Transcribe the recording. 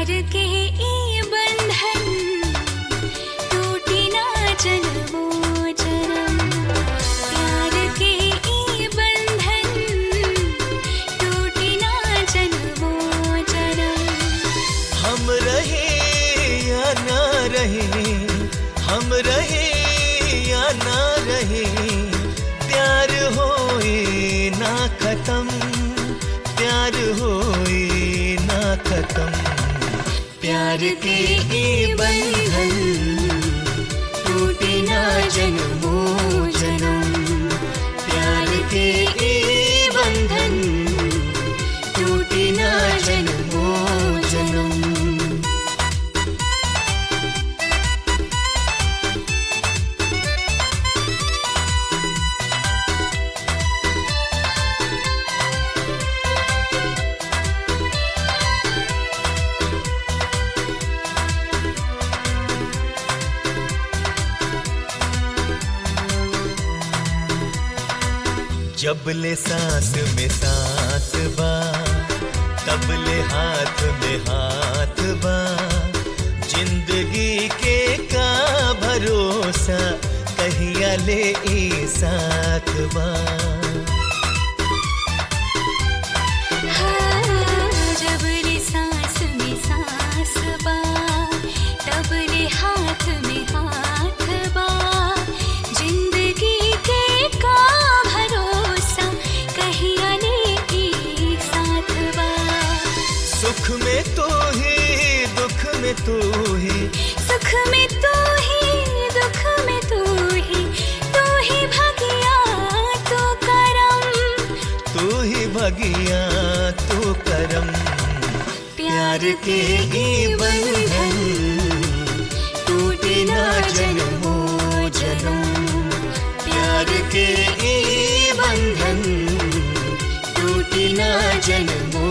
प्यार के ई बंधन टूटी ना जन्मो जन्म प्यार के ई बंधन टूटी ना जन्मो जन्म हम रहे या ना रहे हम रहे या ना रहे प्यार होए ना खत्म प्यार होए ना खत्म प्यार के ये बंधन टूटे ना जन्मो जन्म प्यार के ये बंधन टूटे ना जन्मो जन्म जब ले सांस में सांस बा तब ले हाथ में हाथ बा जिंदगी के का भरोसा कहिया ले ई साथ बा जब रे सांस में सांस बा तब रे हाथ में हाथ बा जिंदगी के का भरोसा कहिया ने ई साथ बा सुख में तो ही दुख में तो ही सुख में तू ही दुख में तू ही तू ही भगिया तू करम तू ही भगिया तू करम प्यार के ये बंधन टूटे ना जन्मो जन्म प्यार के ये बंधन टूटे ना जन्मो